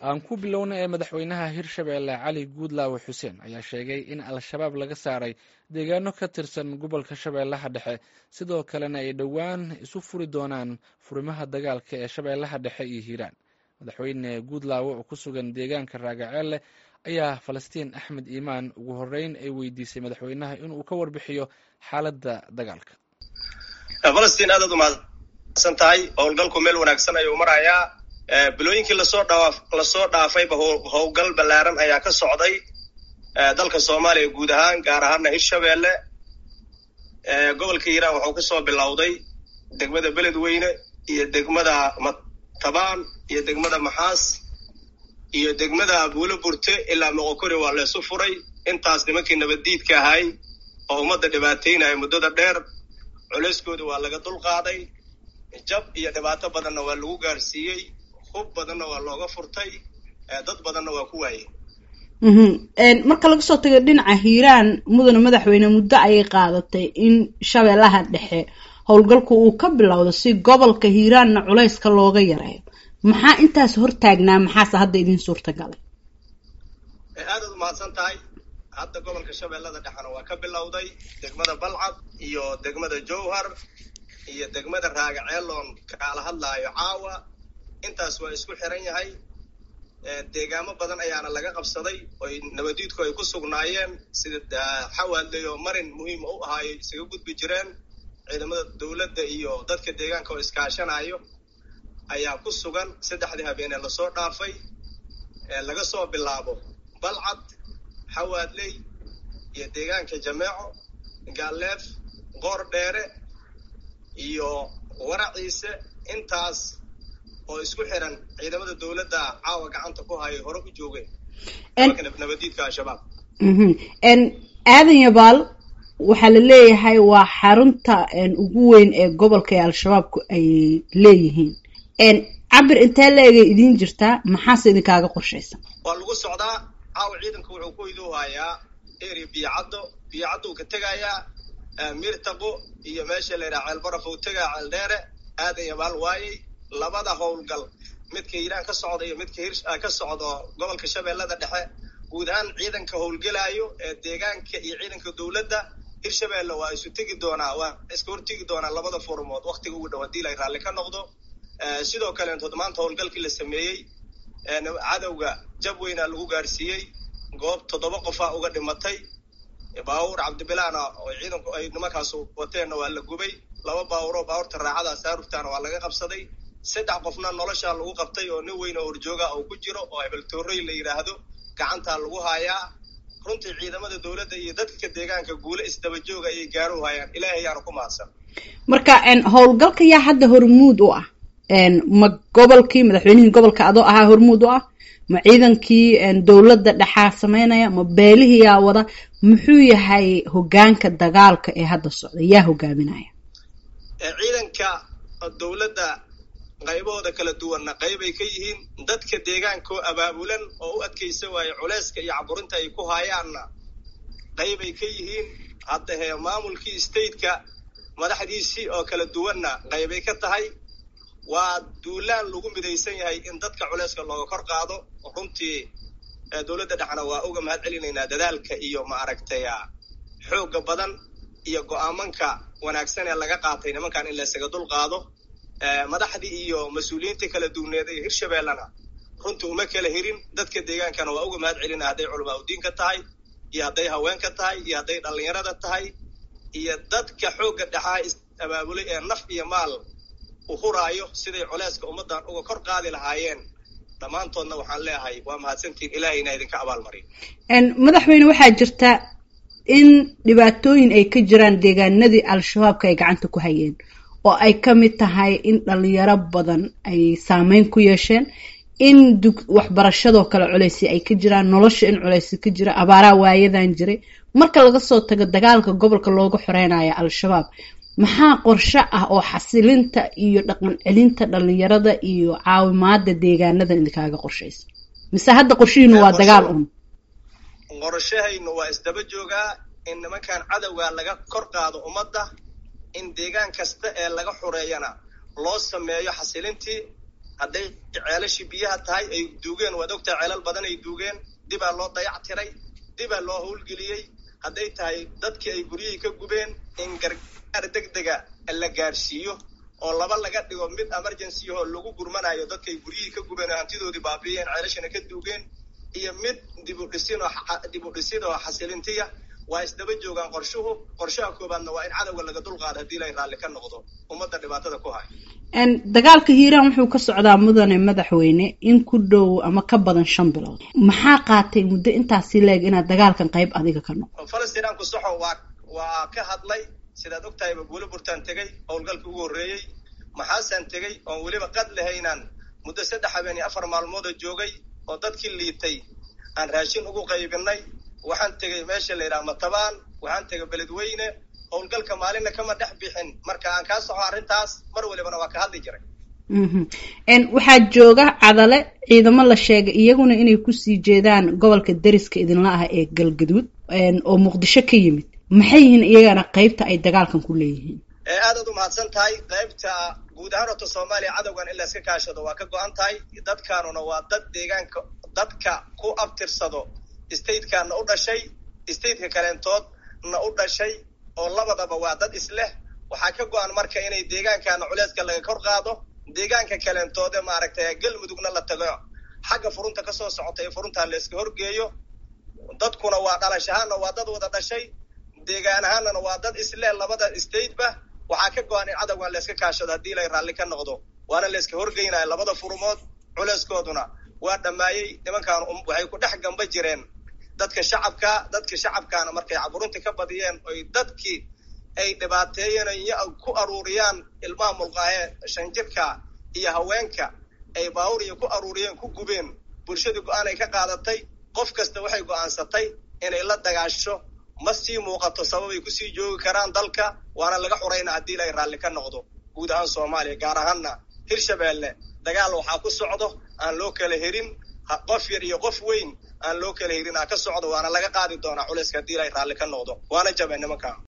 aan ku bilowna ee madaxweynaha hirshabeelle cali guudlaawe xuseen ayaa sheegay in al-shabaab laga saaray deegaano ka tirsan gobolka shabeellaha dhexe sidoo kalena ay dhowaan isu furi doonaan furimaha dagaalka ee shabeellaha dhexe iyo hiiraan madaxweyne guudlaawe oo ku sugan deegaanka raagaceelle ayaa falastiin axmed iimaan ugu horreyn ay weydiisay madaxweynaha inuu ka warbixiyo xaaladda dagaalka falastiin aadaad umahadsan tahay howlgalku meel wanaagsan ayuu marayaa bilooyinkii lasoo dhaa lasoo dhaafayba howlgal ballaaran ayaa ka socday dalka soomaaliya guud ahaan gaar ahaana hirshabeelle gobolka hiiraan wuxuu kasoo bilowday degmada beledweyne iyo degmada matabaan iyo degmada maxaas iyo degmada abuulo burte ilaa moqokori waa leesu furay intaas nimankii nabaddiidka ahay oo ummadda dhibaateynaya muddada dheer culeyskooda waa laga dulqaaday jab iyo dhibaato badanna waa lagu gaarsiiyey hub badanna waa looga furtay dad badanna waa ku waayey marka laga soo tago dhinaca hiiraan mudane madaxweyne muddo ayay qaadatay in shabeellaha dhexe howlgalku uu ka bilowdo si gobolka hiiraanna culayska looga yareeyo maxaa intaas hortaagnaa maxaase hadda idin suurta galay aadaad umahadsan tahay hadda gobolka shabeellada dhexena waa ka bilowday degmada balcad iyo degmada jowhar iyo degmada raagaceeloon kaala hadlaayo caawa intaas waa isku xiran yahay deegaamo badan ayaana laga qabsaday oy nabadiidku ay ku sugnaayeen sida xawaadley oo marin muhiim u ahaayo isaga gudbi jireen ciidamada dowladda iyo dadka deegaanka oo iskaashanayo ayaa ku sugan saddexdii habeenee lasoo dhaafay laga soo bilaabo balcad xawaadley iyo deegaanka jameeco gaaleef qoor dheere iyo waraciise intaas oo isku xiran ciidamada dowladda caawa gacanta ku hayo hore u joogeen nabadiidka al-shabaab aadan yabaal waxaa la leeyahay waa xarunta ugu weyn ee gobolka ee al-shabaabku ay leeyihiin cabir intee la egay idiin jirtaa maxaase idinkaaga qorshaysan waa lagu socdaa caawa ciidanka wuxuu ku idoohayaa eri biyocaddo biyocaddo uu ka tegayaa mirtaqo iyo meesha la yidhaha ceelbaraf uu tegaa ceeldheere aadan yabaal waayey labada howlgal midka hiiraan ka socda iyo midka hir ka socdo gobolka shabeellada dhexe guud ahaan ciidanka howlgelaayo ee deegaanka iyo ciidanka dowladda hirshabeelle waa isu tegi doonaa waa iska hortegi doonaa labada furmood waktiga ugu dhow haddii la raalli ka noqdo sidoo kaleentood maanta howlgalkii la sameeyey cadowga jab weynaa lagu gaarsiiyey goob toddoba qofaa uga dhimatay baawur cabdibilaana oo ciidanku ay nimankaas wateenna waa la gubay laba baawuroo baawurta raacada saaruftaana waa laga qabsaday saddex qofna noloshaa lagu qabtay oo nin weyn oo horjooga uu ku jiro oo hebeltoorey la yidhaahdo gacantaa lagu haayaa runtii ciidamada dowladda iyo dadka deegaanka guule isdaba jooga ayay gaaru hayaan ilaahay ayaanu ku mahadsan marka howlgalka yaa hadda hormuud u ah ma gobolkii madaxweynihii gobolka adoo ahaa hormuud u ah ma ciidankii dowladda dhexaa sameynaya ma beelihii yaa wada muxuu yahay hogaanka dagaalka ee hadda socda yaa hogaaminaya ciidanka dowladda qaybahooda kala duwanna qaybay ka yihiin dadka deegaankoo abaabulan oo u adkaysa waaye culeyska iyo caburinta ay ku haayaanna qaybay ka yihiin hadda hee maamulkii stateka madaxdiisii oo kala duwanna qaybay ka tahay waa duulaan lagu midaysan yahay in dadka culeyska looga kor qaado runtii dowladda dhexna waa uga mahad celinaynaa dadaalka iyo ma aragtay xoogga badan iyo go-aamanka wanaagsan ee laga qaatay nimankan in laysaga dul qaado madaxdii iyo mas-uuliyiintii kala duwneed ee hirshabeellena runtii uma kala hirin dadka deegaankana waa uga mahad celina hadday culamaa udiinka tahay iyo hadday haweenka tahay iyo hadday dhallinyarada tahay iyo dadka xoogga dhexaa is abaabulay ee naf iyo maal u huraayo siday culeyska ummaddan uga kor qaadi lahaayeen dhammaantoodna waxaan leeyahay waa mahadsantiin ilaahayna idinka abaalmariyo madaxweyne waxaa jirta in dhibaatooyin ay ka jiraan deegaanadii al-shabaabka ay gacanta ku hayeen oo ay ka mid tahay in dhalinyaro badan ay saameyn ku yeesheen in waxbarashadoo kale culeysi ay ka jiraan nolosha in culeysi ka jira abaaraha waayadan jiray marka laga soo tago dagaalka gobolka looga xoreynayo al-shabaab maxaa qorshe ah oo xasilinta iyo dhaqan celinta dhalinyarada iyo caawimaada deegaanadan idinkaaga qorshaysa mise hadda qorshihiinu waa dagaal un qorshahaynu waa isdaba joogaa in nimankan cadowga laga kor qaado ummadda in deegaan kasta ee laga xureeyana loo sameeyo xasilintii hadday ceelashii biyaha tahay ay duugeen waad ogtahay ceelal badan ay duugeen dibaa loo dayac tiray dibaa loo howlgeliyey hadday tahay dadkii ay guryihii ka gubeen in gargaar deg dega la gaarsiiyo oo laba laga dhigo mid emergency oo lagu gurmanayo dadka ay guryihii ka gubeen oo hantidoodii baabiiyeen ceelashana ka duugeen iyo mid dibudhisin oo dib u dhisid oo xasilintiya waa isdaba joogaan qorshuhu qorshaha koobaadna waa in cadowga laga dulqaado haddii lay raalli ka noqdo ummadda dhibaatada ku hay dagaalka hiiraan wuxuu ka socdaa mudane madaxweyne in ku dhow ama ka badan shan bilood maxaa qaatay muddo intaasi leeg inaad dagaalkan qayb adiga ka noqo falastinaan ku soxo waa waa ka hadlay sidaad og tahayba buulo burtaan tegey howlgalkii ugu horreeyey maxaasaan tegey oon weliba qad lahaynaan muddo saddex habeen iyo afar maalmoodoo joogay oo dadkii liitay aan raashin ugu qaybinay waxaan tegey meesha la yidhaha matabaan waxaan tegay beledweyne howlgalka maalinna kama dhex bixin marka aan kaa soxo arrintaas mar walibana waa ka hadli jiray waxaa jooga cadale ciidamo la sheegay iyaguna inay kusii jeedaan gobolka deriska idinla ah ee galgaduud oo muqdisho ka yimid maxay yihiin iyagana qaybta ay dagaalkan ku leeyihiin aadaad u mahadsan tahay qaybta guud ahaan horta soomaaliya cadowgan in layska kaashado waa ka go-an tahay dadkaanuna waa dad deegaanka dadka ku abtirsado statekaana u dhashay stateka kaleentoodna u dhashay oo labadaba waa dad isleh waxaa ka go-an marka inay deegaankaana culeeska laga kor qaado deegaanka kaleentoode maaragtay galmudugna la tago xagga furunta kasoo socota ee furuntaa layska horgeeyo dadkuna waa dhalash ahaanna waa dad wada dhashay deegaan ahaanana waa dad isleh labada stateba waxaa ka go-an in cadowgan layska kaashado haddii lay raalli ka noqdo waana layska horgeynaya labada furumood culeeskooduna waa dhammaayey nimankaan waxay ku dhex gamba jireen dadka shacabka dadka shacabkaana markay caburinta ka badiyeen oy dadkii ay dhibaateeyeen ku aruuriyaan ilmaha mulqaahe shanjirka iyo haweenka ay baawur iyo ku aruuriyeen ku gubeen bulshadii go-aan ay ka qaadatay qof kasta waxay go-aansatay inay la dagaasho ma sii muuqato sababay kusii joogi karaan dalka waana laga xurayna haddii lay raalli ka noqdo guud ahaan soomaaliya gaar ahaanna hirshabeelle dagaal waxaa ku socdo aan loo kala herin qof yar iyo qof weyn aan loo kala herin aa ka socdo waana laga qaadi doonaa culayska haddii lay raalli ka noqdo waana jabay nimanka